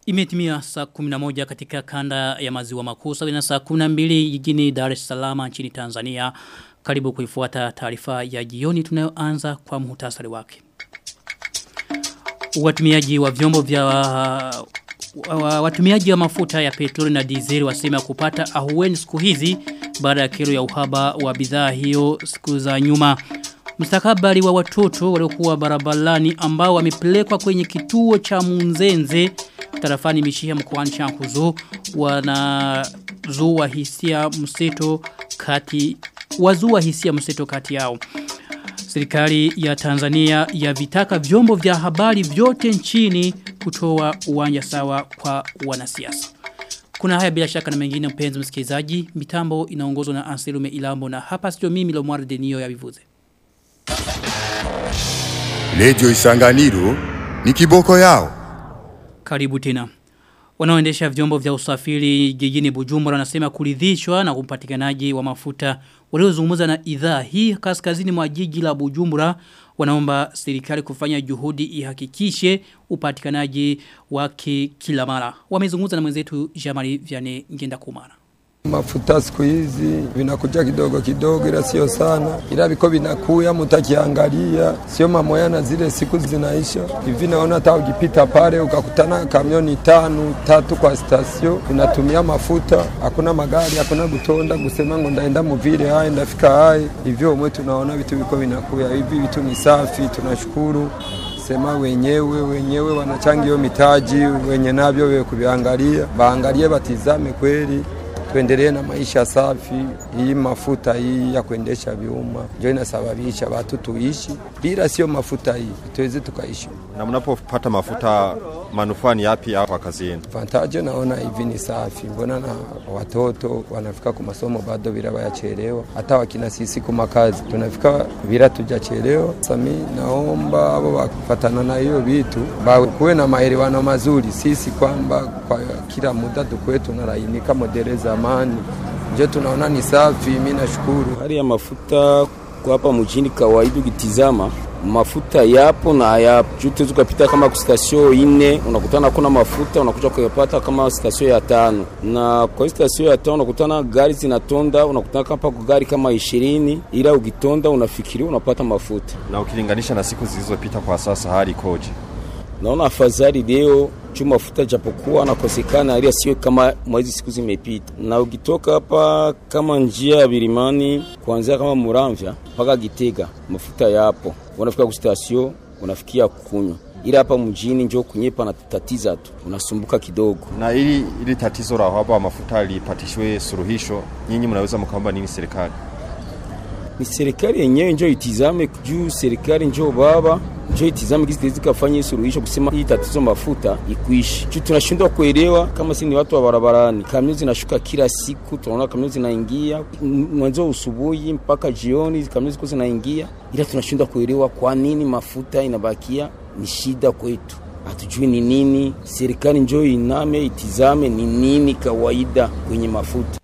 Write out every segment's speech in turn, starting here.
Imetimia saa 11 katika kanda ya maziwa makuu sawa na saa 12 jijini Dar es Salaam nchini Tanzania. Karibu kuifuata taarifa ya jioni tunayoanza kwa muhtasari wake. Watumiaji wa vyombo vya watumiaji wa mafuta ya petroli na dizeli wasema kupata ahueni siku hizi baada ya kero ya uhaba wa bidhaa hiyo siku za nyuma. Mustakabali wa watoto waliokuwa barabarani ambao wamepelekwa kwenye kituo cha Munzenze tarafani Mishia mkoani Chankuzo wanazua hisia mseto kati wazua hisia mseto kati yao. Serikali ya Tanzania yavitaka vyombo vya habari vyote nchini kutoa uwanja sawa kwa wanasiasa. Kuna haya bila shaka na mengine mpenzi msikilizaji, mitambo inaongozwa na Anselume Ilambo na hapa sio mimi Lomwar Denio ya vivuze. Lejo Isanganiro ni kiboko yao. Karibu tena. Wanaoendesha vyombo vya usafiri jijini Bujumbura wanasema kuridhishwa na upatikanaji wa mafuta waliozungumza na idhaa hii kaskazini mwa jiji la Bujumbura wanaomba serikali kufanya juhudi ihakikishe upatikanaji wake kila mara. Wamezungumza na mwenzetu Jamali Vianney Ngenda Kumara. Mafuta siku hizi vinakuja kidogo kidogo, ila sio sana, ila viko vinakuya, mtakiangalia sio mamoya na zile siku zinaisha hivi. Naona hata ukipita pale ukakutana kamioni tano tatu kwa stasio vinatumia mafuta, hakuna magari, hakuna kutonda kusema ngo ndaenda muvile hai ndafika hai hivyo. Umwe tunaona vitu viko vinakuya hivi, vitu ni safi, tunashukuru sema wenyewe wenyewe wanachanga hiyo mitaji, wenye navyo wewe kuviangalia, baangalie batizame kweli tuendelee na maisha safi. Hii mafuta hii ya kuendesha vyuma ndio inasababisha watu tuishi, bila sio mafuta hii tuweze tukaishi. Na mnapopata mafuta manufaa ni yapi hapa kazini? Vantaje naona hivi ni safi, mbona na watoto wanafika kwa masomo bado bila wayachelewa, hata wakina sisi kwa kazi tunafika bila tujachelewa. Sami naomba abo wakufatana na hiyo vitu bawe kuwe na maelewano mazuri, sisi kwamba kwa kila muda tukwe tunalainika modele zamani, ndio tunaona ni safi. Mimi nashukuru hali ya mafuta kwa hapa mjini, kawaida ukitizama mafuta yapo na hayapo. Juu tuwezi ukapita kama stasio ine unakutana kuna mafuta unakuja kuyapata kama stasio ya tano, na kwa stasio ya tano unakutana gari zinatonda, unakutana kama gari kama ishirini, ila ukitonda unafikiria unapata mafuta. Na ukilinganisha na siku zilizopita, kwa sasa hali ikoje? Naona afadhali leo juu mafuta japokuwa anakosekana, ila sio kama mwezi siku zimepita. Na ukitoka hapa kama njia ya Birimani kuanzia kama Muramvya mpaka Gitega, mafuta yapo, unafika kustasio unafikia kunywa ila hapa mjini njo kunyepa na tatiza tu, unasumbuka kidogo. Na ili ili tatizo la uhaba wa mafuta lipatishwe suluhisho, nyinyi mnaweza mkaomba nini serikali? Ni serikali yenyewe njo itizame juu, serikali njo baba njo itizame kisi tezi kafanya suluhisho kusema hii tatizo mafuta ikuishi. Juu tunashindwa kuelewa kama si ni watu wa barabarani, kamio zinashuka kila siku, tunaona kamio zinaingia mwanzo usubuhi mpaka jioni, kamio ziko zinaingia, ila tunashindwa kuelewa kwa nini mafuta inabakia ni shida kwetu hatujui ni nini. Serikali njo iname itizame ni nini kawaida kwenye mafuta.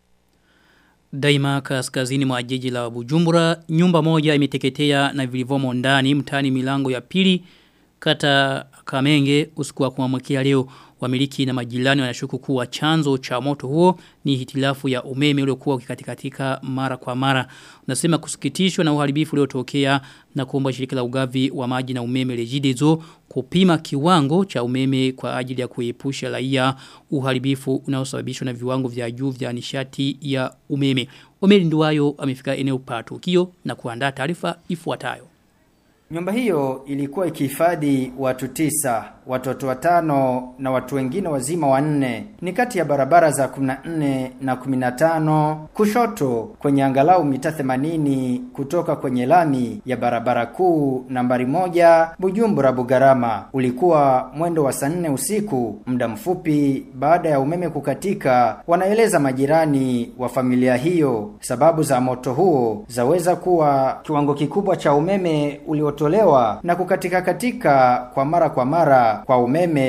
Daima kaskazini mwa jiji la Bujumbura, nyumba moja imeteketea na vilivomo ndani mtani milango ya pili kata Kamenge usiku wa kuamkia leo. Wamiliki na majirani wanashuku kuwa chanzo cha moto huo ni hitilafu ya umeme uliokuwa ukikatikatika mara kwa mara. Unasema kusikitishwa na uharibifu uliotokea na kuomba shirika la ugavi wa maji na umeme Regideso kupima kiwango cha umeme kwa ajili ya kuepusha raia uharibifu unaosababishwa na viwango vya juu vya nishati ya umeme. Omeri Nduwayo amefika eneo pa tukio na kuandaa taarifa ifuatayo. Nyumba hiyo ilikuwa ikihifadhi watu tisa, watoto watano na watu wengine wazima wanne. Ni kati ya barabara za 14 na 15 kushoto kwenye angalau mita 80 kutoka kwenye lami ya barabara kuu nambari moja Bujumbura Bugarama. Ulikuwa mwendo wa saa nne usiku, muda mfupi baada ya umeme kukatika. Wanaeleza majirani wa familia hiyo, sababu za moto huo zaweza kuwa kiwango kikubwa cha umeme ulio kutolewa na kukatika katika kwa mara kwa mara kwa umeme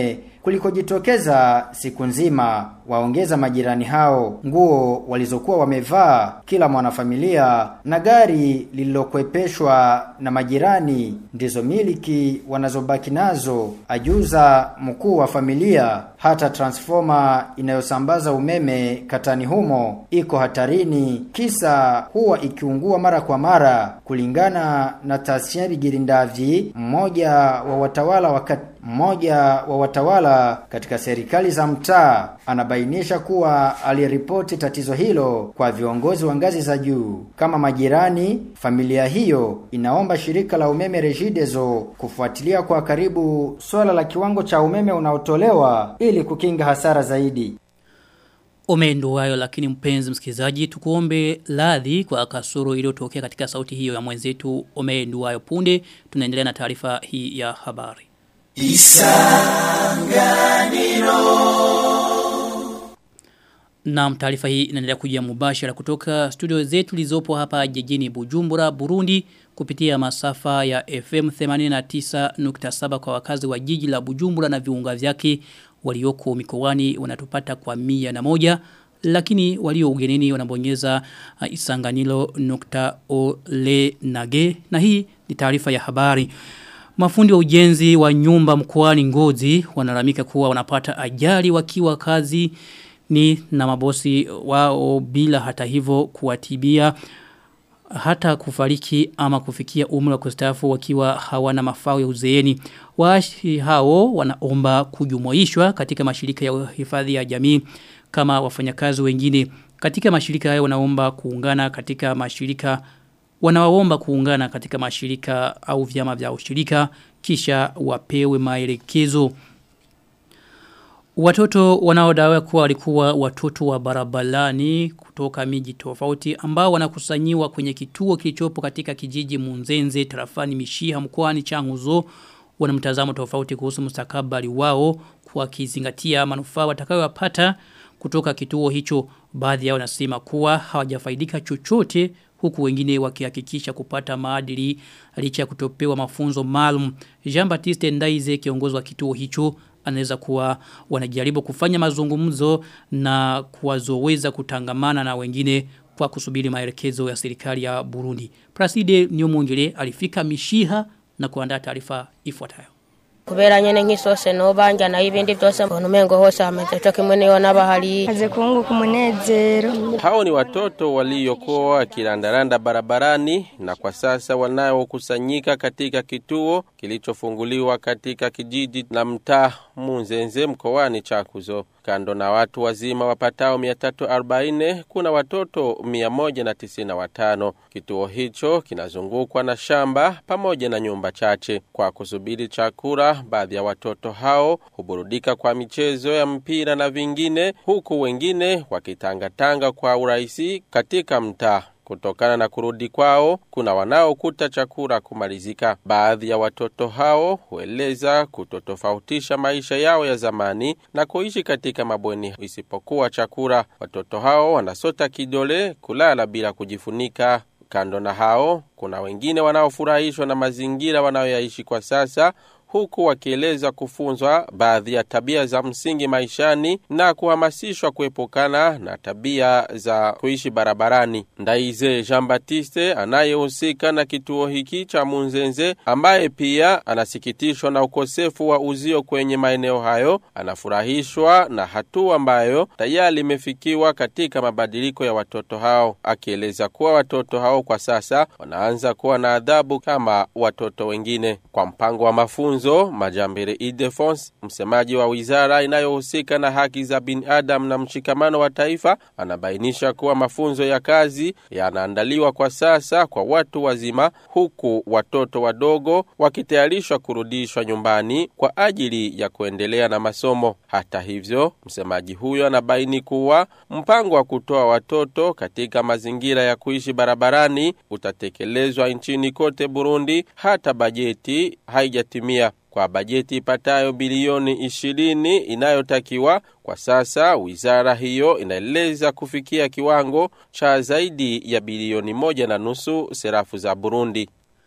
kulikojitokeza siku nzima. Waongeza majirani hao nguo walizokuwa wamevaa kila mwanafamilia na gari lililokwepeshwa na majirani ndizo miliki wanazobaki nazo, ajuza mkuu wa familia. Hata transforma inayosambaza umeme katani humo iko hatarini, kisa huwa ikiungua mara kwa mara, kulingana na Tasiari Girindavyi, mmoja wa watawala wakati mmoja wa watawala katika serikali za mtaa anabainisha kuwa aliripoti tatizo hilo kwa viongozi wa ngazi za juu. Kama majirani, familia hiyo inaomba shirika la umeme Regideso kufuatilia kwa karibu swala la kiwango cha umeme unaotolewa ili kukinga hasara zaidi. Umendo hayo lakini mpenzi msikilizaji tukuombe ladhi kwa kasoro iliyotokea katika sauti hiyo ya mwenzetu Umendo hayo punde tunaendelea na taarifa hii ya habari. Na taarifa hii inaendelea kujia mubashara kutoka studio zetu lizopo hapa jijini Bujumbura, Burundi kupitia masafa ya FM 89.7 kwa wakazi wa jiji la Bujumbura na viunga vyake walioko mikoani wanatupata kwa mia na moja lakini walio ugenini wanabonyeza uh, isanganilo nukta ole nage na hii ni taarifa ya habari. Mafundi wa ujenzi wa nyumba mkoani Ngozi wanalamika kuwa wanapata ajali wakiwa kazi ni na mabosi wao bila hata hivyo kuwatibia hata kufariki ama kufikia umri wa kustaafu wakiwa hawana mafao ya uzeeni. Waashi hao wanaomba kujumuishwa katika mashirika ya hifadhi ya jamii kama wafanyakazi wengine. Katika mashirika hayo wanaomba kuungana katika mashirika wanawaomba kuungana katika mashirika au vyama vya ushirika kisha wapewe maelekezo. Watoto wanaodaiwa kuwa walikuwa watoto wa barabarani kutoka miji tofauti ambao wanakusanyiwa kwenye kituo kilichopo katika kijiji Munzenze tarafani Mishiha mkoani Changuzo wana mtazamo tofauti kuhusu mustakabali wao kwa kizingatia manufaa watakayopata kutoka kituo hicho baadhi yao nasema kuwa hawajafaidika chochote huku wengine wakihakikisha kupata maadili licha ya kutopewa mafunzo maalum Jean Baptiste Ndaize kiongozi wa kituo hicho anaweza kuwa wanajaribu kufanya mazungumzo na kuwazoweza kutangamana na wengine kwa kusubiri maelekezo ya serikali ya Burundi. Praside Nyomongere alifika Mishiha na kuandaa taarifa ifuatayo. kubera nyene nk'isose nobanja nayo ibindi byose mbona umengo hose hameze cyo kimwe niyo n'abahari aze kunguka umunezero Hao ni watoto waliokuwa wakirandaranda barabarani na kwa sasa wanaokusanyika katika kituo kilichofunguliwa katika kijiji na mtaa Munzenze mkoani Chakuzo. Kando na watu wazima wapatao 340 kuna watoto 195. Kituo hicho kinazungukwa na shamba pamoja na nyumba chache. Kwa kusubiri chakula, baadhi ya watoto hao huburudika kwa michezo ya mpira na vingine, huku wengine wakitangatanga kwa urahisi katika mtaa. Kutokana na kurudi kwao, kuna wanaokuta chakula kumalizika. Baadhi ya watoto hao hueleza kutotofautisha maisha yao ya zamani na kuishi katika mabweni isipokuwa chakula. Watoto hao wanasota kidole, kulala bila kujifunika. Kando na hao, kuna wengine wanaofurahishwa na mazingira wanayoyaishi kwa sasa huku wakieleza kufunzwa baadhi ya tabia za msingi maishani na kuhamasishwa kuepukana na tabia za kuishi barabarani. Ndaize Jean Baptiste anayehusika na kituo hiki cha Munzenze, ambaye pia anasikitishwa na ukosefu wa uzio kwenye maeneo hayo, anafurahishwa na hatua ambayo tayari imefikiwa katika mabadiliko ya watoto hao, akieleza kuwa watoto hao kwa sasa wanaanza kuwa na adhabu kama watoto wengine. Kwa mpango wa mafunzo mafunzo Majambere Idefons, msemaji wa wizara inayohusika na haki za binadamu na mshikamano wa taifa, anabainisha kuwa mafunzo ya kazi yanaandaliwa kwa sasa kwa watu wazima, huku watoto wadogo wakitayarishwa kurudishwa nyumbani kwa ajili ya kuendelea na masomo. Hata hivyo, msemaji huyo anabaini kuwa mpango wa kutoa watoto katika mazingira ya kuishi barabarani utatekelezwa nchini kote Burundi hata bajeti haijatimia kwa bajeti ipatayo bilioni ishirini inayotakiwa kwa sasa wizara hiyo inaeleza kufikia kiwango cha zaidi ya bilioni moja na nusu serafu za Burundi.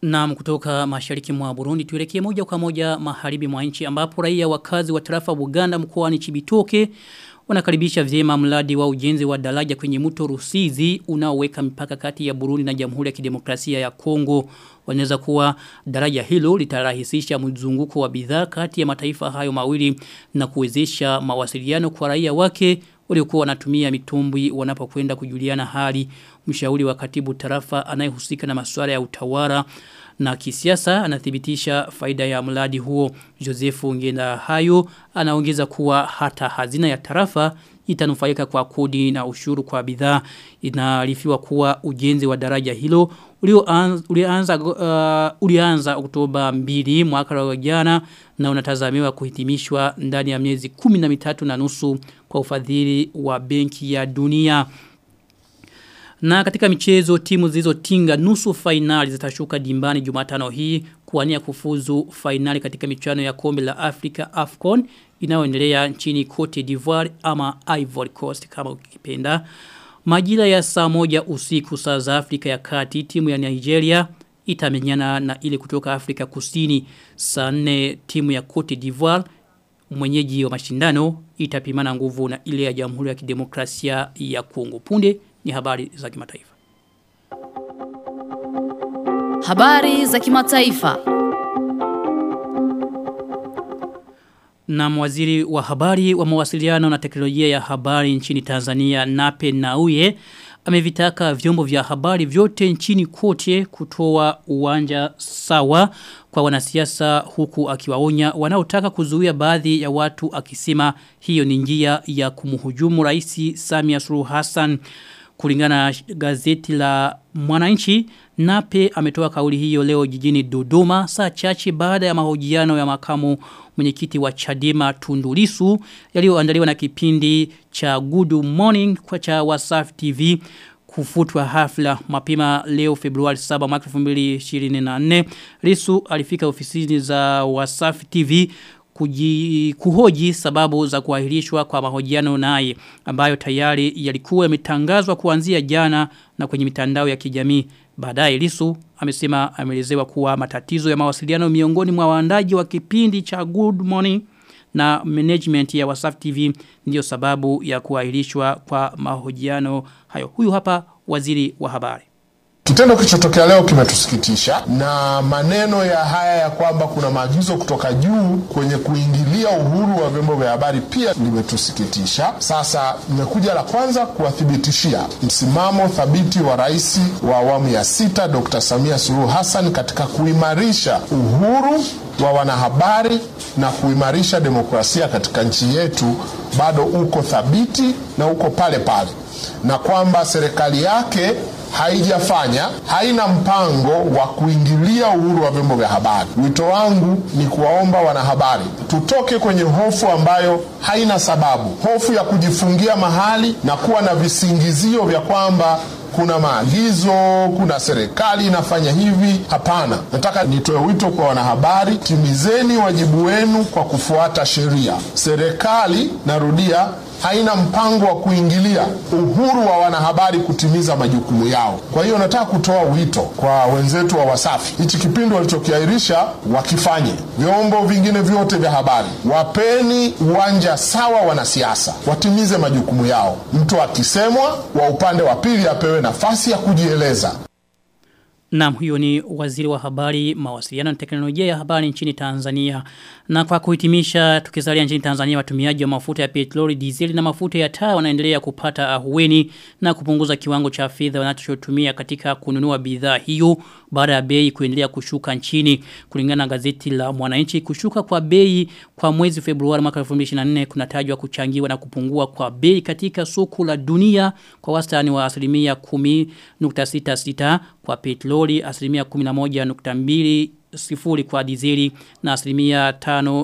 Na kutoka mashariki mwa Burundi tuelekee moja kwa moja magharibi mwa nchi ambapo raia wakazi wa tarafa Buganda mkoani Chibitoke wanakaribisha vyema mradi wa ujenzi wa daraja kwenye mto Rusizi unaoweka mipaka kati ya Burundi na Jamhuri ya Kidemokrasia ya Kongo. Wanaweza kuwa daraja hilo litarahisisha mzunguko wa bidhaa kati ya mataifa hayo mawili na kuwezesha mawasiliano kwa raia wake waliokuwa wanatumia mitumbwi wanapokwenda kujuliana hali. Mshauri wa katibu tarafa anayehusika na masuala ya utawala na kisiasa anathibitisha faida ya mradi huo. Josefu Ngenda hayo anaongeza kuwa hata hazina ya tarafa itanufaika kwa kodi na ushuru kwa bidhaa. Inaarifiwa kuwa ujenzi wa daraja hilo ulioanza ulianza uh, ulianza Oktoba 2 mwaka wa jana na unatazamiwa kuhitimishwa ndani ya miezi 13 na nusu kwa ufadhili wa Benki ya Dunia. Na katika michezo timu zilizotinga nusu fainali zitashuka dimbani Jumatano hii kuwania kufuzu fainali katika michuano ya kombe la Afrika AFCON inayoendelea nchini Cote d'Ivoire ama Ivory Coast kama ukipenda. Majira ya saa moja usiku saa za Afrika ya Kati timu ya Nigeria itamenyana na ile kutoka Afrika Kusini saa nne timu ya Cote d'Ivoire mwenyeji wa mashindano itapimana nguvu na ile ya Jamhuri ya Kidemokrasia ya Kongo. Punde ni habari za kimataifa. Habari za kimataifa. Na waziri wa habari wa mawasiliano na teknolojia ya habari nchini Tanzania Nape Nauye amevitaka vyombo vya habari vyote nchini kote kutoa uwanja sawa kwa wanasiasa huku akiwaonya wanaotaka kuzuia baadhi ya watu akisema hiyo ni njia ya kumhujumu rais Samia Suluhu Hassan kulingana na gazeti la Mwananchi Nape ametoa kauli hiyo leo jijini Dodoma saa chache baada ya mahojiano ya makamu mwenyekiti wa Chadema Tundulisu yaliyoandaliwa na kipindi cha Good Morning kwa cha Wasafi TV kufutwa hafla mapema leo Februari 7 mwaka 2024 Lisu alifika ofisini za Wasafi TV kuji, kuhoji sababu za kuahirishwa kwa mahojiano naye ambayo tayari yalikuwa yametangazwa kuanzia jana na kwenye mitandao ya kijamii baadaye Lisu amesema ameelezewa kuwa matatizo ya mawasiliano miongoni mwa waandaji wa kipindi cha Good Morning na management ya Wasafi TV ndio sababu ya kuahirishwa kwa mahojiano hayo. Huyu hapa waziri wa habari. Kitendo kilichotokea leo kimetusikitisha na maneno ya haya ya kwamba kuna maagizo kutoka juu kwenye kuingilia uhuru wa vyombo vya habari pia limetusikitisha. Sasa nimekuja la kwanza kuwathibitishia msimamo thabiti wa rais wa awamu ya sita Dr. Samia Suluhu Hassan katika kuimarisha uhuru wa wanahabari na kuimarisha demokrasia katika nchi yetu bado uko thabiti na uko pale pale, na kwamba serikali yake haijafanya haina mpango wa kuingilia uhuru wa vyombo vya habari. Wito wangu ni kuwaomba wanahabari tutoke kwenye hofu ambayo haina sababu, hofu ya kujifungia mahali na kuwa na visingizio vya kwamba kuna maagizo, kuna serikali inafanya hivi. Hapana, nataka nitoe wito kwa wanahabari, timizeni wajibu wenu kwa kufuata sheria. Serikali, narudia, haina mpango wa kuingilia uhuru wa wanahabari kutimiza majukumu yao. Kwa hiyo nataka kutoa wito kwa wenzetu wa Wasafi, hichi kipindi walichokiahirisha wakifanye. Vyombo vingine vyote vya habari, wapeni uwanja sawa wanasiasa, watimize majukumu yao. Mtu akisemwa, wa upande wa pili apewe nafasi ya kujieleza. Naam huyo ni waziri wa habari, mawasiliano na teknolojia ya habari nchini Tanzania. Na kwa kuhitimisha tukisalia nchini Tanzania watumiaji wa mafuta ya petroli, diesel na mafuta ya taa wanaendelea kupata ahueni na kupunguza kiwango cha fedha wanachotumia katika kununua bidhaa hiyo baada ya bei kuendelea kushuka nchini. Kulingana na gazeti la Mwananchi kushuka kwa bei kwa mwezi Februari mwaka 2024 kunatajwa kuchangiwa na kupungua kwa bei katika soko la dunia kwa wastani wa asilimia 10.66 kwa petroli, asilimia 11.2 sifuri kwa dizeli na asilimia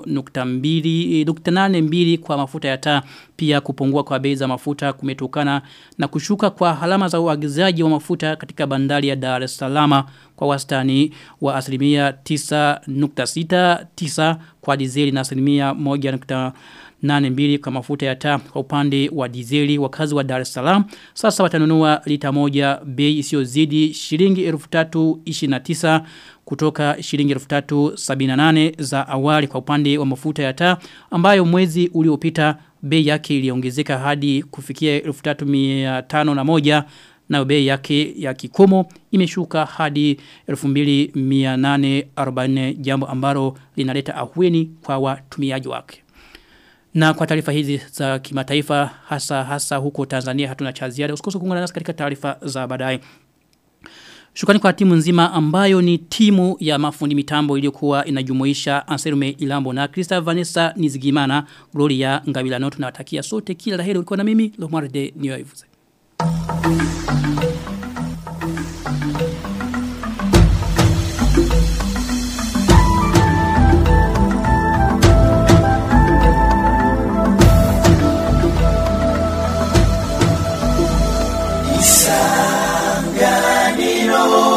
5.82 kwa mafuta ya taa pia kupungua kwa bei za mafuta kumetokana na kushuka kwa halama za uagizaji wa mafuta katika bandari ya Dar es Salaam kwa wastani wa asilimia 9.69 kwa dizeli na asilimia 82 kwa mafuta ya taa kwa upande wa dizeli wakazi wa Dar es Salaam sasa watanunua lita moja bei isiyozidi shilingi 1329 kutoka shilingi 1378 za awali kwa upande wa mafuta ya taa ambayo mwezi uliopita bei yake iliongezeka hadi kufikia 3501 na bei yake ya kikomo imeshuka hadi 2840 jambo ambalo linaleta ahueni kwa watumiaji wake. Na kwa taarifa hizi za kimataifa hasa hasa huko Tanzania hatuna cha ziada. Usikose kuungana nasi katika taarifa za baadaye. Shukrani kwa timu nzima ambayo ni timu ya mafundi mitambo iliyokuwa inajumuisha Anserume Ilambo na Krista Vanessa Nizigimana, Gloria Ngabila Notu na watakia sote kila laheri ulikuwa na mimi Lomarde Niyoivuze. Isanganiro